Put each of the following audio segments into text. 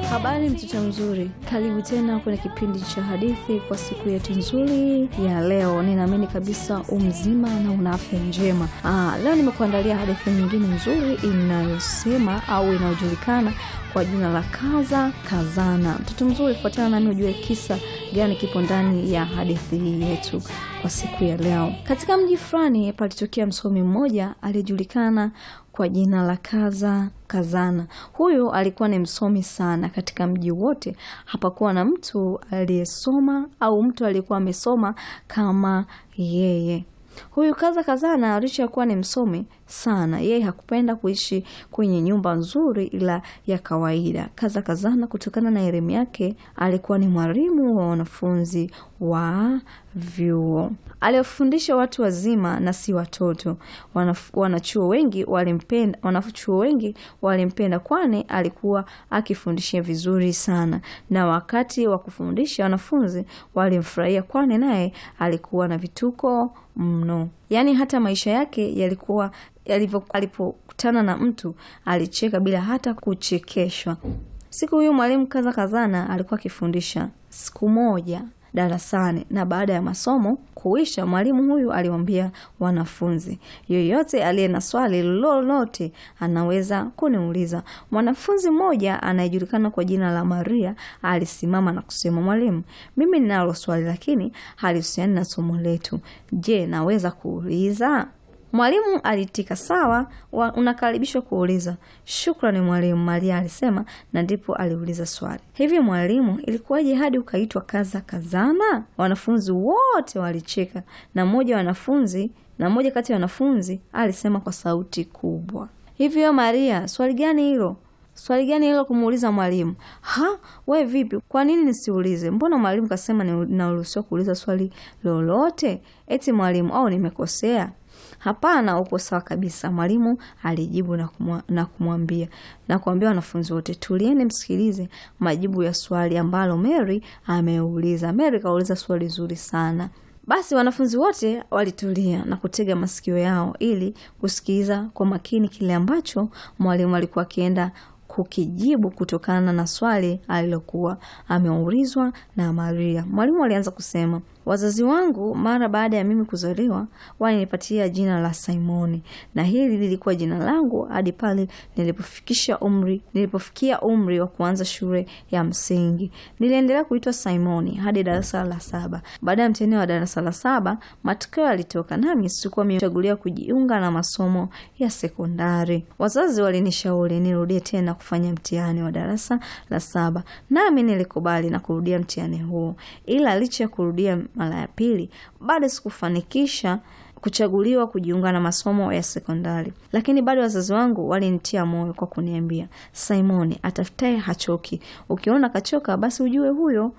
Habari mtoto mzuri, karibu tena kwenye kipindi cha hadithi kwa siku yetu nzuri ya leo. Ninaamini kabisa umzima na una afya njema. Aa, leo nimekuandalia hadithi nyingine nzuri inayosema au inayojulikana kwa jina la Kaza Kazana. Mtoto mzuri, fuatana nami ujue kisa gani kipo ndani ya hadithi hii yetu kwa siku ya leo. Katika mji fulani palitokea msomi mmoja aliyejulikana kwa jina la Kaza Kazana. Huyu alikuwa ni msomi sana. Katika mji wote hapakuwa na mtu aliyesoma au mtu aliyekuwa amesoma kama yeye. Huyu Kaza Kazana licha ya kuwa ni msomi sana, yeye hakupenda kuishi kwenye nyumba nzuri ila ya kawaida. Kaza Kazana, kutokana na elimu yake, alikuwa ni mwalimu wa wanafunzi wa vyuo. Aliwafundisha watu wazima na si watoto. Wanaf, wanachuo wengi walimpenda, wanachuo wengi walimpenda, kwani alikuwa akifundisha vizuri sana, na wakati wa kufundisha wanafunzi walimfurahia, kwani naye alikuwa na vituko mno. Yaani hata maisha yake yalikuwa yalivyo, alipokutana na mtu alicheka bila hata kuchekeshwa. Siku hiyo mwalimu Kaza Kazana alikuwa akifundisha siku moja darasani na baada ya masomo kuisha, mwalimu huyu aliwaambia wanafunzi, yoyote aliye na swali lolote anaweza kuniuliza. Mwanafunzi mmoja anayejulikana kwa jina la Maria alisimama na kusema, mwalimu, mimi ninalo swali lakini halihusiani na somo letu. Je, naweza kuuliza? Mwalimu alitika, sawa, unakaribishwa kuuliza. Shukrani mwalimu, Maria alisema, na ndipo aliuliza swali. Hivi mwalimu, ilikuwaje hadi ukaitwa Kaza Kazana? Wanafunzi wote walicheka na mmoja wanafunzi na mmoja kati ya wanafunzi alisema kwa sauti kubwa, hivyo Maria, swali gani hilo? Swali gani hilo kumuuliza mwalimu? Ha, we vipi? Kwa nini nisiulize? Mbona mwalimu kasema naruhusiwa kuuliza swali lolote? Eti mwalimu, au nimekosea? Hapana, uko sawa kabisa, mwalimu alijibu na kumwa, na kumwambia na kuambia wanafunzi wote, tulieni msikilize majibu ya swali ambalo Mary ameuliza. Mary kauliza swali zuri sana. Basi wanafunzi wote walitulia na kutega masikio yao ili kusikiliza kwa makini kile ambacho mwalimu alikuwa akienda kukijibu kutokana na swali alilokuwa ameulizwa na Maria. Mwalimu alianza kusema, wazazi wangu mara baada ya mimi kuzaliwa walinipatia jina la Simoni, na hili lilikuwa jina langu hadi pale nilipofikisha umri nilipofikia umri wa kuanza shule ya msingi. Niliendelea kuitwa Simoni hadi darasa la saba. Baada ya mtihani wa darasa la saba, matokeo yalitoka, nami sikuwa nimechaguliwa kujiunga na masomo ya sekondari. Wazazi walinishauri nirudie tena kufanya mtihani wa darasa la saba, nami nilikubali na kurudia mtihani huo, ila licha ya kurudia mara ya pili bado sikufanikisha kuchaguliwa kujiunga na masomo ya sekondari, lakini bado wazazi wangu walinitia moyo kwa kuniambia, Simoni, atafutaye hachoki. Ukiona kachoka, basi ujue huyo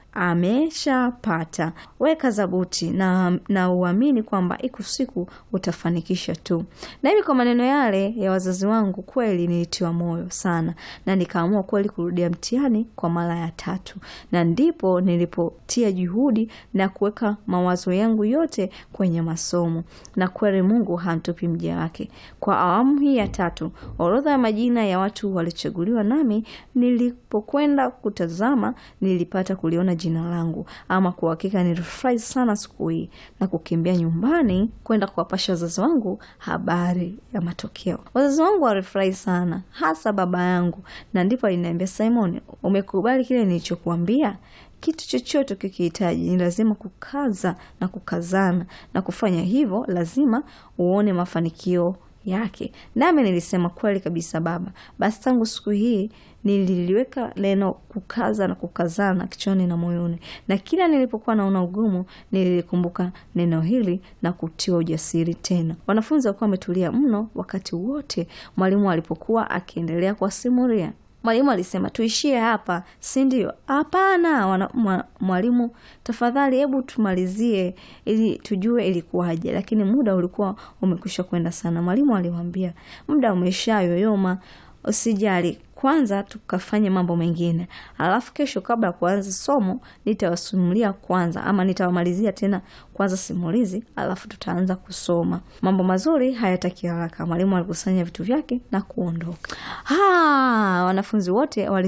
ameshapata. Weka zabuti na, na uamini kwamba iko siku utafanikisha tu. Na hivi kwa maneno yale ya wazazi wangu, kweli nilitiwa moyo sana, na nikaamua kweli kurudia mtihani kwa mara ya tatu, na ndipo nilipotia juhudi na kuweka mawazo yangu yote kwenye masomo na kweli Mungu hamtupi mja wake. Kwa awamu hii ya tatu, orodha ya majina ya watu walichaguliwa, nami nilipokwenda kutazama nilipata kuliona jina langu. Ama kwa hakika nilifurahi sana siku hii na kukimbia nyumbani kwenda kuwapasha wazazi wangu habari ya matokeo. Wazazi wangu walifurahi sana, hasa baba yangu, na ndipo aliniambia, Simon, umekubali kile nilichokuambia? Kitu chochote ukikihitaji ni lazima kukaza na kukazana, na kufanya hivyo lazima uone mafanikio yake. Nami nilisema kweli kabisa baba. Basi tangu siku hii nililiweka neno kukaza na kukazana kichwani na moyoni, na kila nilipokuwa naona ugumu nililikumbuka neno hili na kutiwa ujasiri tena. Wanafunzi walikuwa wametulia mno wakati wote mwalimu alipokuwa akiendelea kuwasimulia. Mwalimu alisema tuishie hapa, si ndio? Hapana mwalimu, tafadhali, hebu tumalizie ili tujue ilikuwaje. Lakini muda ulikuwa umekwisha kwenda sana. Mwalimu aliwaambia, muda umeshayoyoma, usijali, kwanza tukafanye mambo mengine, alafu kesho kabla ya kuanza somo nitawasimulia kwanza, ama nitawamalizia tena kwanza simulizi, alafu tutaanza kusoma. Mambo mazuri hayataki haraka. Mwalimu alikusanya vitu vyake na kuondoka. Ha, wanafunzi wote wali